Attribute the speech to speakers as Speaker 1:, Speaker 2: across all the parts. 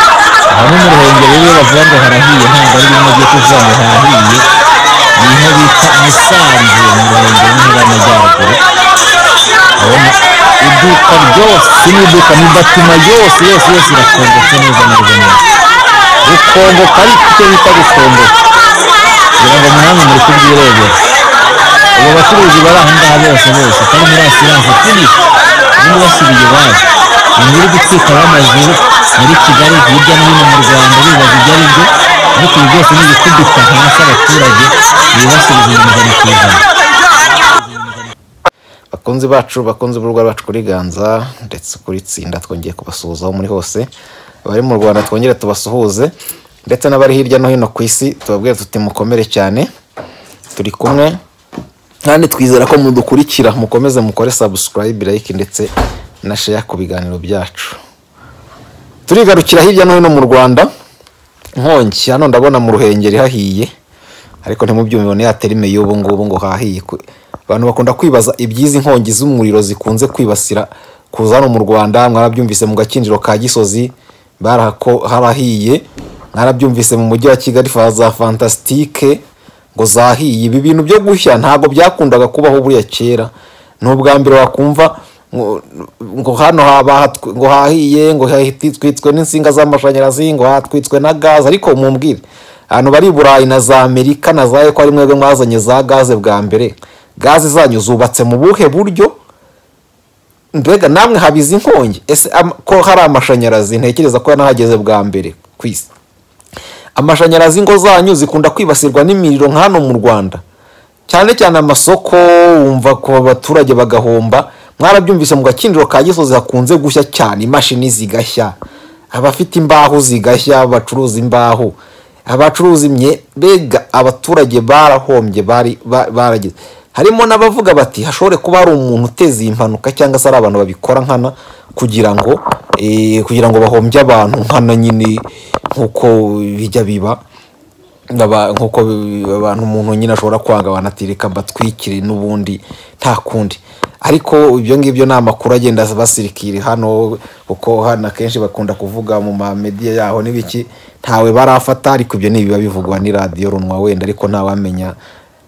Speaker 1: no mu ruhengeri rero bavuga ngo harahiye ntabwo ari bimwe byo kuvuga ngo harahiye ni inka bita musanze mu ruhengeri ntara y'amajyaruguru urabona iduka ryose n'iduka ni batuma yose yose yose irakongotse neza neza neza gukongoka ari icyo bita gukongoka kugira ngo mwanya muri kubyirebera ubu bacuruzi bari aha ngaha bose bose kandi muri asiranse kuri ubu basubiye iwabo ni muri gutwika b'amazu muri kigali hirya no hino mu rwanda bibaza ibyo ari byo ariko ibi byose ni ibikuduka hasi abaturage bibasubiza ibihumbi ku ijana
Speaker 2: bakunzi bacu bakunze urubuga rwacu kuri ganza ndetse kuri tsinda twongeye kubasuhuza aho muri hose abari mu rwanda twongere tubasuhuze ndetse n'abari hirya no hino ku isi tubabwire tuti mukomere cyane turi kumwe kandi twizera ko mudukurikira mukomeze mukore sabusikarayibe like ndetse na sheya ku biganiro byacu turigarukira hirya no hino mu rwanda nkongi hano ndabona mu ruhengeri hahiye ariko ntimubyumve ni yaterime y'ubu ngubu ngo hahiye abantu bakunda kwibaza iby'izi nkongi z'umuriro zikunze kwibasira kuza hano mu rwanda mwarabyumvise mu gakinjiro ka gisozi harahiye mwarabyumvise mu mujyi wa kigali za fantasitike ngo zahiye ibi bintu byo gushya ntabwo byakundaga kubaho buriya kera ni ubwa mbere wakumva ngo hano ngo hahiye ngo twitswe n'insinga z'amashanyarazi ngo hatwitswe na gaze ariko mumbwire ahantu bari burayi na za amerika na za eko ari mwebwe mwazanye za gaze bwa mbere gaze zanyu zubatse mu buhe buryo mbega namwe habize inkongi ese ko hari amashanyarazi ntekereza ko yanahageze bwa mbere ku isi amashanyarazi ingo zanyu zikunda kwibasirwa n'imiriro hano mu rwanda cyane cyane amasoko wumva ku baturage bagahomba mwarabyumvise mu gakinjiro ka gisozi hakunze gushya cyane imashini zigashya abafite imbaho zigashya bacuruza imbaho abacuruza imye mbega abaturage barahombye barageze harimo n'abavuga bati hashobore kuba hari umuntu uteza iyi mpanuka cyangwa se ari abantu babikora nkana kugira ngo kugira ngo bahombye abantu nkana nyine nk'uko bijya biba nk'uko abantu umuntu nyine ashobora kwanga banatirika batwikire n'ubundi nta kundi ariko ibyo ngibyo ni amakuru agenda basirikira hano kuko hano akenshi bakunda kuvuga mu mamediya yaho n'ibiki ntawe barafata ariko ibyo ntibiba bivugwa ni radiyo runwa wenda ariko ntawamenya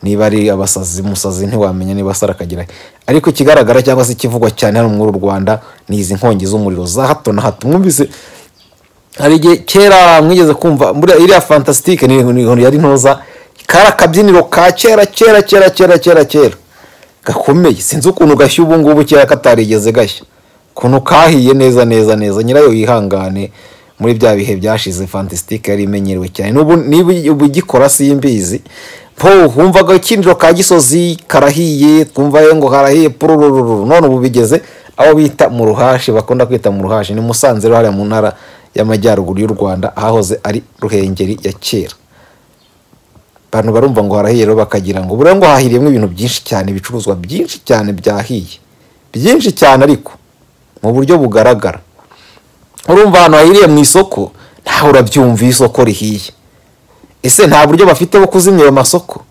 Speaker 2: niba ari abasazi musazi ntiwamenya niba asara akagira ariko ikigaragara cyangwa se ikivugwa cyane hano muri rwanda ni izi nkongi z'umuriro za hato na hato mwumvise hari igihe kera mwigeze kumva iriya fantasitike yari ntoza kari akabyiniro ka kera kera kera kera kera kera gakomeye sinzi ukuntu gashya ubu ngubu kera katarigeze gashya ukuntu kahiye neza neza neza nyirayo yihangane muri bya bihe byashize fantasitike yari imenyerewe cyane niba ugikora simbizi po wumva agakinjiro ka gisozi karahiye twumva ngo harahiye pururururu none ubu bigeze aho bita mu ruhashi bakunda kwita mu ruhashi ni musanze hariya mu ntara y'amajyaruguru y'u rwanda ahahoze ari ruhengeri ya kera abantu barumva ngo harahiye rero bakagira ngo buriya ngo hahiriyemo ibintu byinshi cyane ibicuruzwa byinshi cyane byahiye byinshi cyane ariko mu buryo bugaragara urumva ahantu hahiriye mu isoko ntawe urabyumva iyo isoko rihiye ese nta buryo bafite bwo kuzimya ayo masoko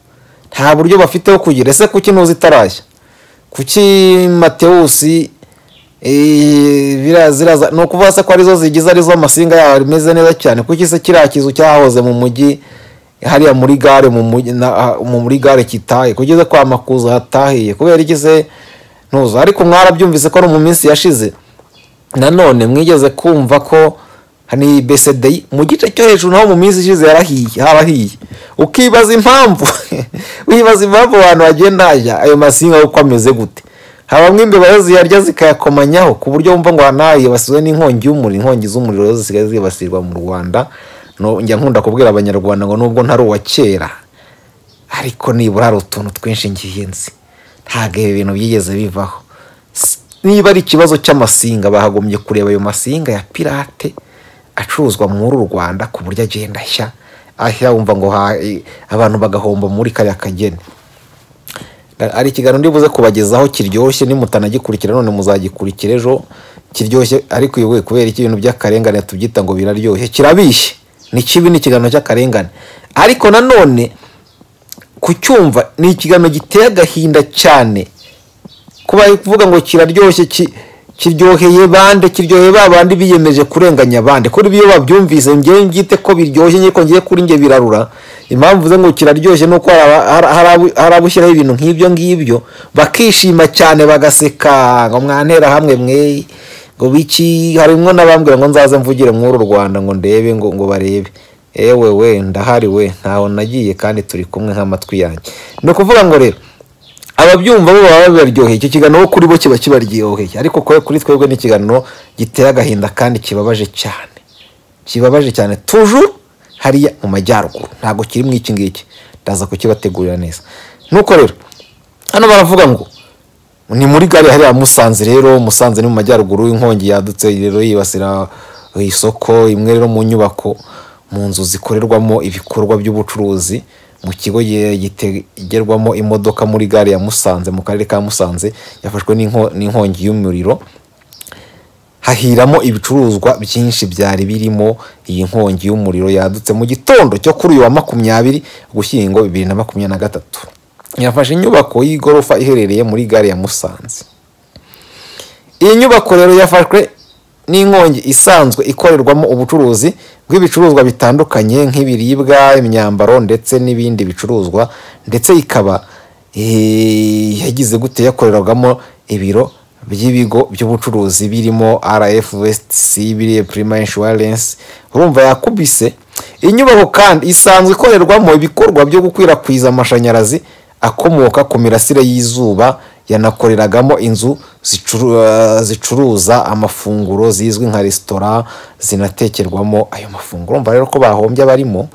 Speaker 2: nta buryo bafite bwo kugira ese kuki ntuzi itarashya kuki matewusi ni ukuvuga se ko arizo zigize arizo amasinga yawe ameze neza cyane kuki se kiriya kizu cyahoze mu mujyi hariya muri gare muri gare kitaye kugeza kwa makuza hatahiye kubera igize ntuza ariko mwarabyumvise ko ari mu minsi yashize nanone mwigeze kumva ko ni besedeyi mu gice cyo hejuru naho mu minsi ishize yarahiye harahiye ukibaza impamvu wibaza impamvu abantu bagenda hajya ayo masinga uko ameze gute habamo imbeba ziyarya zikayakomanyaho ku buryo wumva ngo hanahiye basiwe n'inkongi y'umuriro inkongi z'umuriro zisigaye zibasirwa mu rwanda njya nkunda kubwira abanyarwanda ngo nubwo ntari uwa kera ariko nibura hari utuntu twinshi ngiye nzi ntabwo ibi bintu byigeze bivaho niba ari ikibazo cy'amasinga bahagombye kureba ayo masinga ya pirate acuruzwa muri uru rwanda ku buryo agenda ashya ashya wumva ngo abantu bagahomba muri kariya kageni hari ikiganiro ndibuze kubagezaho kiryoshye nimutanagikurikira none muzagikurikira ejo kiryoshye ariko iwe kubera iki ibintu by'akarengane tubyita ngo biraryoshye kirabishye ni kibi ni ikiganiro cy'akarengane ariko nanone kucyumva ni ikiganiro giteye agahinda cyane kuba kuvuga ngo kiraryoshye kiryoheye bande kiryoheye ba bandi biyemeje kurenganya bande kuri biyo babyumvise ngewe ngite ko biryoshye nyeko ngewe kuri nge birarura impamvu ze ngo kiraryoshye nuko hari aba- hari- hari abo- hari abushyiraho ibintu nk'ibyo ngibyo bakishima cyane bagaseka ngo mwantera hamwe mwe ngo biki harimo n'abambwira ngo nzaze mvugire mw'uru rwanda ngo ndebe ngo ngo barebe ewe we ndahari we ntaho nagiye kandi turi kumwe nk'amatwi yanjye ni ukuvuga ngo rero ababyumva bo baba bibaryoheye icyo kiganiro kuri bo kiba kibaryoheye ariko kwe kuri twebwe ni ikiganiro giteye agahinda kandi kibabaje cyane kibabaje cyane tujuru hariya mu majyaruguru ntabwo kiri mu iki ngiki ndaza kukibategurira neza nuko rero hano baravuga ngo ni muri gare hariya musanze rero musanze ni mu majyaruguru inkongi yadutse rero yibasira isoko imwe rero mu nyubako mu nzu zikorerwamo ibikorwa by'ubucuruzi mu kigo gi- gitegerwamo imodoka muri gare ya musanze mu karere ka musanze yafashwe n'inko- n'inkongi y'umuriro hahiramo ibicuruzwa byinshi byari birimo iyi nkongi y'umuriro yadutse mu gitondo cyo kuri uyu wa makumyabiri ugushyingo bibiri na makumyabiri na gatatu yafashe inyubako y'igorofa iherereye muri gare ya musanze iyi nyubako rero yafashwe n'inkongi isanzwe ikorerwamo ubucuruzi bw'ibicuruzwa bitandukanye nk'ibiribwa imyambaro ndetse n'ibindi bicuruzwa ndetse ikaba eh, yagize gute yakorerwagamo ibiro by'ibigo by'ubucuruzi birimo rf vestc biriye prima insurance urumva yakubise inyubako kandi isanzwe ikorerwamo ibikorwa byo gukwirakwiza amashanyarazi akomoka ku mirasire y'izuba yanakoreragamo inzu zicuru- eh, zicuruza amafunguro zizwi nka resitora zinatekerwamo ayo mafunguro umva rero ko bahombye abarimo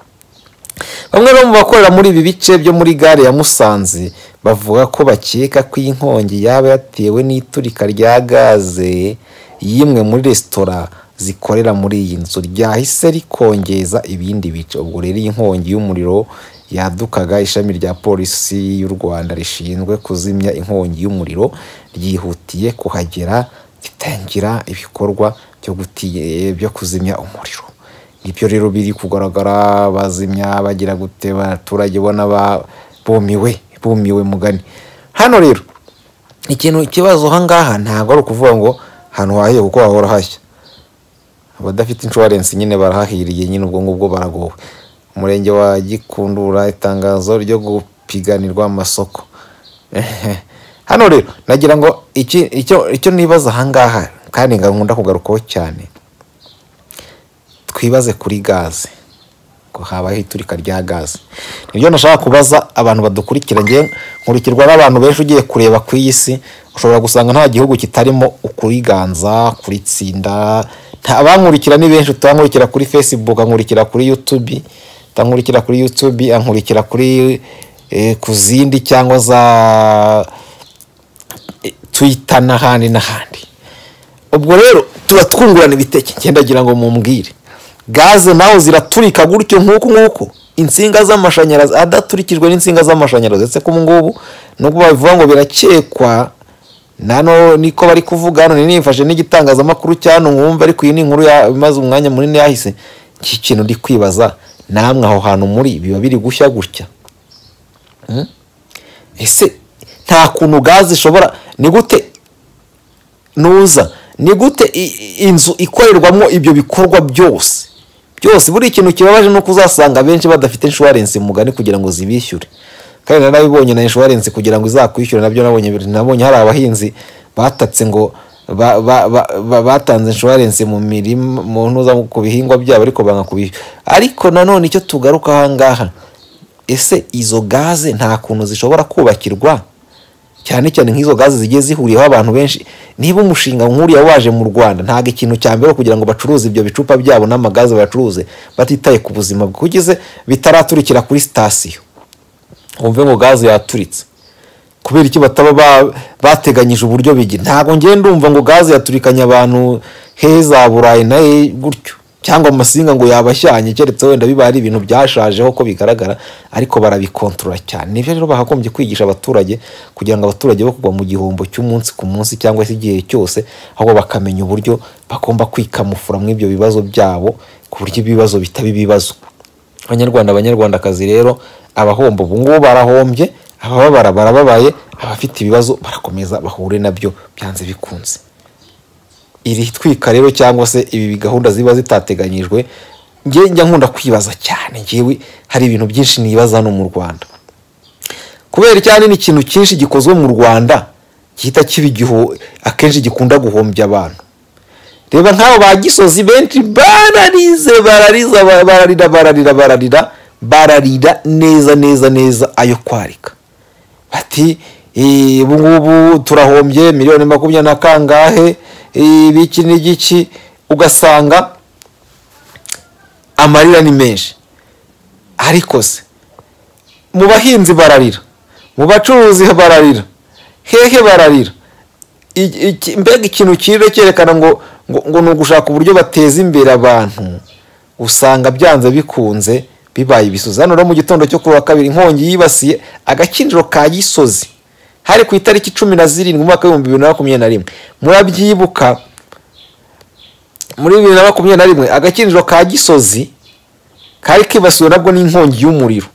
Speaker 2: bamwe bo mu bakorera muri ibi bice byo muri gare ya musanze bavuga ko bakeka ko iyi nkongi yaba yatewe n'iturika rya gaze y'imwe muri resitora zikorera muri iyi nzu ryahise rikongeza ibindi bice ubwo rero iyi nkongi y'umuriro yadukaga ishami rya polisi y'u rwanda rishinzwe kuzimya inkongi y'umuriro ryihutiye kuhagera ritangira ibikorwa byo guti- byo kuzimya umuriro nibyo rero biri kugaragara bazimya bagira gute abaturage ubona ba- bumiwe bumiwe mugani hano rero ikintu ikibazo ahangaha ntabwo ari ukuvuga ngo ahantu hahiye kuko hahora hashya abadafite inshuwarensi nyine barahahiriye nyine ubwo ngubwo baragowe umurenge wa gikundura itangazo ryo gupiganirwa amasoko hano rero nagira ngo iki- icyo icyo nibaza ahangaha kandi nkunda kugarukaho cyane twibaze kuri gaze ngo habaho iturika rya gaze nibyo nashaka kubaza abantu badukurikira ngewe nkurikirwa n'abantu benshi ugiye kureba ku iyi si ushobora gusanga nta gihugu kitarimo ukuriganza kuritsinda nta abankurikira ni benshi utankurikira kuri facebook ankurikira kuri youtube utankurikira kuri youtube ankurikira kuri eh, ku zindi cyangwa za eh, twitter n'ahandi n'ahandi ubwo rero tuba twungurana ibiteke ngenda ngira ngo mumbwire gaze nawe ziraturika gutyo nk'uku nguku insinga z'amashanyarazi adaturikijwe n'insinga z'amashanyarazi ndetse ko ubu ngubu nubwo babivuga ngo birakekwa nano niko bari kuvuga hano nifashe n'igitangazamakuru cya hano mwumva ariko iyi ni inkuru ya- imaze umwanya munini yahise iki kintu ndi kwibaza namwe aho hantu muri biba biri gushya gutya Hmm? ese nta kuntu gaze ishobora ni gute nuza ni gute i- i- inzu ikorerwamo ibyo bikorwa byose byose buri ikintu kibabaje ni uko uzasanga benshi badafite inshuwarensi mugani kugira ngo zibishyure kandi narabibonye na inshuwarensi kugira ngo izakwishyure nabyo nabonye biri- nabonye hari abahinzi batatse ngo ba- ba- ba- ba- batanze inshuwarensi mu mirima mu ntuza ku bihingwa byabo ariko banga kubishyura ariko nanone icyo tugaruka ahangaha ese izo gaze nta kuntu zishobora kubakirwa cyane cyane nk'izo gaze zigiye zihuriyeho abantu benshi niba umushinga nk'uriya waje mu rwanda ntabwo ikintu cya mbere kugira ngo bacuruze ibyo bicupa byabo n'amagaze bayacuruze batitaye ku buzima bw'ugize bitaraturikira kuri sitasiyo wumve ngo gaze yaturitse kubera iki bataba ba- bateganyije uburyo bigira ntabwo ngiye ndumva ngo gaze yaturikanye abantu he za burayi na he gutyo cyangwa amasinga ngo yabashyanye keretse wenda biba ari ibintu byashajeho ko bigaragara ariko barabikontorora cyane nibyo rero bakagombye kwigisha abaturage kugira ngo abaturage bo kugwa mu gihombo cy'umunsi ku munsi cyangwa se igihe cyose ahubwo bakamenya uburyo bagomba kwikamufura muri ibyo bibazo byabo ku buryo ibibazo bitaba ibibazo abanyarwanda abanyarwandakazi rero abahomba ubu ngubu barahombye abababara barababaye abafite ibibazo barakomeza bahure nabyo byanze bikunze iri twika rero cyangwa se ibi gahunda ziba zitateganyijwe njye njya nkunda kwibaza cyane ngewe hari ibintu byinshi nibaza hano mu rwanda kubera icyane ni ikintu cyinshi gikozwe mu rwanda gihita kiba igihu akenshi gikunda guhombya abantu reba nk'abo ba gisozi benshi bararize barariza bararira bararira bararira bararira neza neza neza ayo kwarika bati "Eh, ubu ngubu turahombye miliyoni makumyabiri na kangahe eh, ibiki n'igiki ugasanga amarira ni menshi ariko se mu bahinzi bararira mu bacuruzi bararira hehe bararira I- iki- mbega ikintu kirire cyerekana ngo ngo ngo ni ugushaka uburyo bateza imbere abantu usanga byanze bikunze bibaye ibisuzi hano rero mu gitondo cyo kuri wa kabiri inkongi yibasiye agakinjiro ka gisozi hari ku itariki cumi na zirindwi umwaka w'ibihumbi bibiri na makumyabiri na rimwe murabyibuka muri bibiri na makumyabiri na rimwe agakinjiro ka gisozi kari kibasiwe nabwo n'inkongi y'umuriro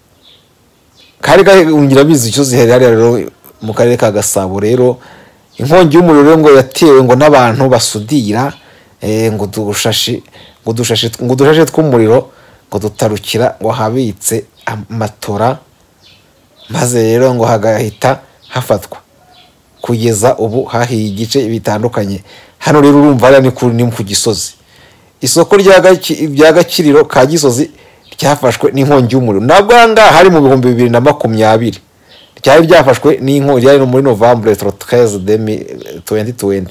Speaker 2: kari gahungira bizi icyo ziherera rero mu karere ka gasabo rero inkongi y'umuriro rero ngo yatewe ngo n'abantu basudira eh, ngo udushashi ngo udushashi ngo udushashi tw'umuriro ngo dutarukira ngo habitse amatora maze rero ngo hagahita hafatwa kugeza ubu hahiye igice bitandukanye hano rero urumva hariya ni ku- ni ku gisozi isoko rya Gaki- rya gakiriro ka gisozi ryafashwe n'inkongi y'umuriro nabwo aha ngaha hari mu bihumbi bibiri na makumyabiri ryari ryafashwe n'inkongi yari muri novembre tro 13 demi 2020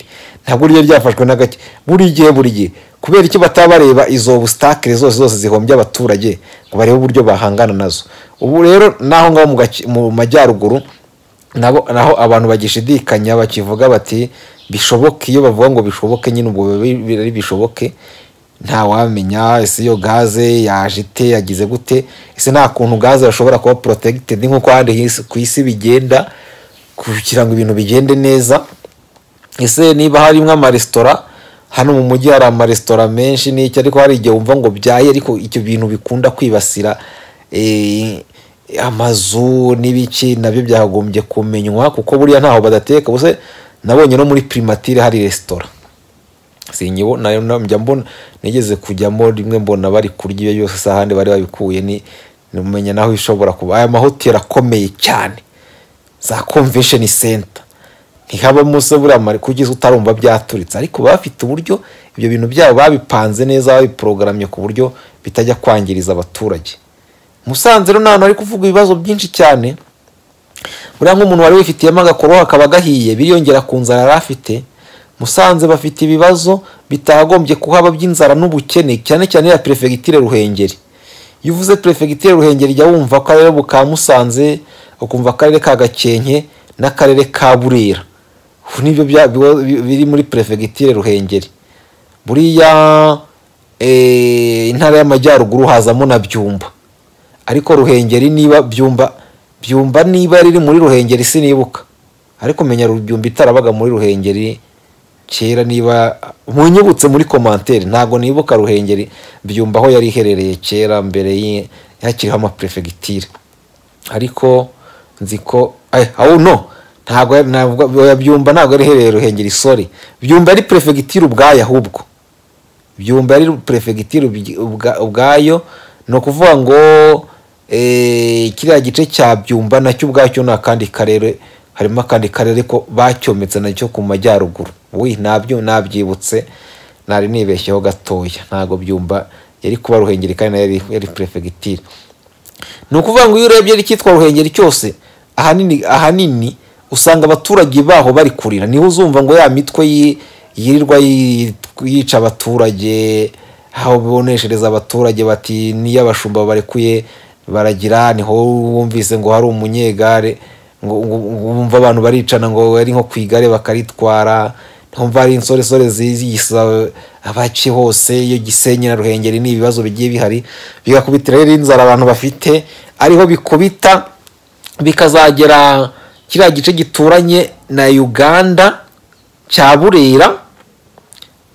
Speaker 2: ntabwo ryo ryafashwe n'agake buri gihe buri gihe kubera iki bataba bareba izo obstacle zose zose zihombye abaturage ngo barebe uburyo bahangana nazo ubu rero naho ngaho mu Gaki- mu majyaruguru nabo naho abantu bagishidikanya bakivuga bati bishoboke iyo bavuga ngo bishoboke nyine ubwo biba bi- ari bishoboke ntawamenya ese iyo gaze yaje ite yagize gute ese nta kuntu gaze yashobora kuba protected nk'uko ahandi hisi- ku isi bigenda kugira ngo ibintu bigende neza ese niba harimo amaresitora hano mu mujyi hari amaresitora menshi n'icyo ariko hari igihe wumva ngo byaye ariko icyo bintu bikunda kwibasira eh, amazu n'ibiki nabyo byagombye kumenywa kuko buriya ntaho badateka bose nabonye no muri primatire hari resitora sinyibo nayo na- njya mbona nigeze kujyamo rimwe mbona bari kurya iyo yose isa ahandi bari babikuye ni numenya naho ishobora kuba aya mahoteli akomeye cyane za convention center ntihabamo se buriya mari kugeza utarumva byaturitse ariko baba bafite uburyo ibyo bintu byabo babipanze neza babiporogaramye ku buryo bitajya kwangiriza abaturage musanze rero ni ahantu hari kuvuga ibibazo byinshi cyane buriya nk'umuntu wari wifitiyemo agakoroha akaba gahiye biriyongera ku nzara yari afite musanze bafite ibibazo bitagombye kuhaba by'inzara n'ubukene cyane cyane ya perefegitire ruhengeri iyo uvuze perefegitire ruhengeri jya wumva akarere ka musanze ukumva akarere ka gakenke n'akarere ka burera ubu nibyo bya- biba- biri muri perefegitire ruhengeri buriya eh, intara y'amajyaruguru hazamo na byumba ariko ruhengeri niba byumba byumba niba riri muri ruhengeri sinibuka ariko menya ru- byumba itarabaga muri ruhengeri kera niba munyibutse muri komantere ntabwo nibuka ruhengeri byumba aho yari iherereye kera mbere y'i- hakiriho amaperefegitire ariko nzi ko eh, aho no ntabwo ntabwo- oya, byumba ntabwo yari iherereye ruhengeri sori byumba ari perefegitire ubwayo ahubwo byumba ari perefegitire ubyi- ubwa- ubwayo ni ukuvuga ngo eh, kiriya gice cya byumba nacyo ubwacyo ni akandi karere harimo akandi karere ko bacyometse nacyo ku majyaruguru wi nabyo nabyibutse nari nibeshyeho gatoya ntabwo byumba yari kuba ruhengeri kandi nayo yari- yari perefegitire ni ukuvuga ngo iyo urebye icyitwa ruhengeri cyose ahanini ahanini usanga abaturage baho bari kurira niho uzumva ngo ya mitwe yi- yirirwa yi- yica abaturage aho boneshereza abaturage bati niyo abashumba barekuye baragira niho wumvise ngo hari umunyegare ngo ngo- ngo wumva abantu baricana ngo ari nko ku igare bakaritwara ntumva hari insoresore ziyisa abaci hose iyo gisenyi na ruhengeri ni ibibazo bigiye bihari bigakubitira rero inzara abantu bafite ariho bikubita bikazagera kiriya gice gituranye na uganda cya burera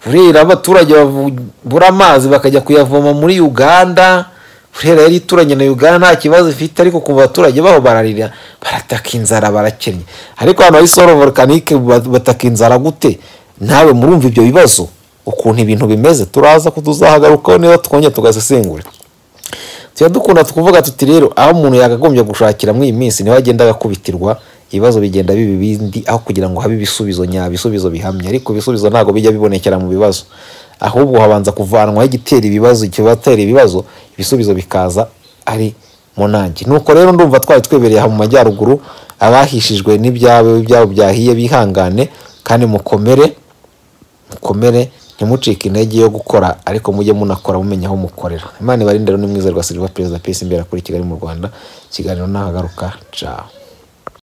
Speaker 2: burera abaturage babura amazi bakajya kuyavoma muri uganda burera yari ituranye na uganda nta kibazo ifite ariko ku baturage baho bararira barataka inzara barakennye ariko ahantu hari soro volcanique bataka inzara gute nawe murumva ibyo bibazo ukuntu ibintu bimeze turaza kutuzahagarukaho neza twongera tugasesengura tuba dukunda tukuvuga tuti rero aho umuntu yakagombye gushakira muri iyi minsi niho agenda agakubitirwa ibibazo bigenda biba ibindi aho kugira ngo habe ibisubizo nyabisubizo bihamye ariko ibisubizo ntabwo bijya bibonekera mu bibazo ahubwo habanza kuvanwaho igitera ibibazo ikibatera ibibazo ibisubizo bikaza ari mu nanjye nuko rero ndumva twari twebereye aha mu majyaruguru abahishijwe n'ibyabo ibyabo byahiye bihangane kandi mukomere mukomere ntimucike intege yo gukora ariko mujye munakora mumenya aho mukorera imana ibarinde rero ni mwiza rwa silva perezida pesi imbere kuri kigali mu rwanda ikiganiro ntahagaruka caho